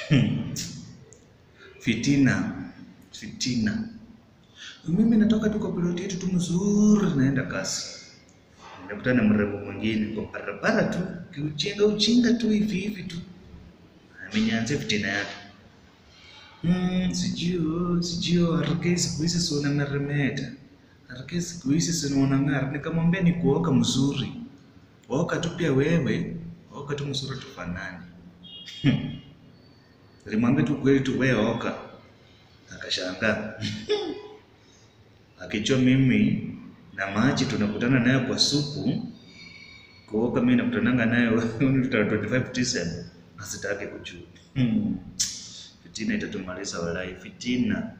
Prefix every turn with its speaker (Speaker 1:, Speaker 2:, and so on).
Speaker 1: Hmm. Fitina, fitina. Mimi natoka tu kwa ploti yetu tu mzuri, naenda kasi, nakutana na mrembo mwingine kwa barabara tu, kiujinga ujinga tu hivi hivi tu, amenyanzia fitina yake. Hmm, sijui sijui harakei siku hizi si unameremeta, harakei siku hizi si unang'ara. Nikamwambia ni kuoka mzuri, oka tu pia wewe, oka tu mzuri tufanane. Hmm. Nilimwambia tu kweli tu wewe oka, akashangaa akijua mimi na maji tunakutana nayo kwa supu, kuoka mimi nakutananga nayo 25 tisem, asitaki kujua. Hmm. Fitina itatumaliza walai, fitina.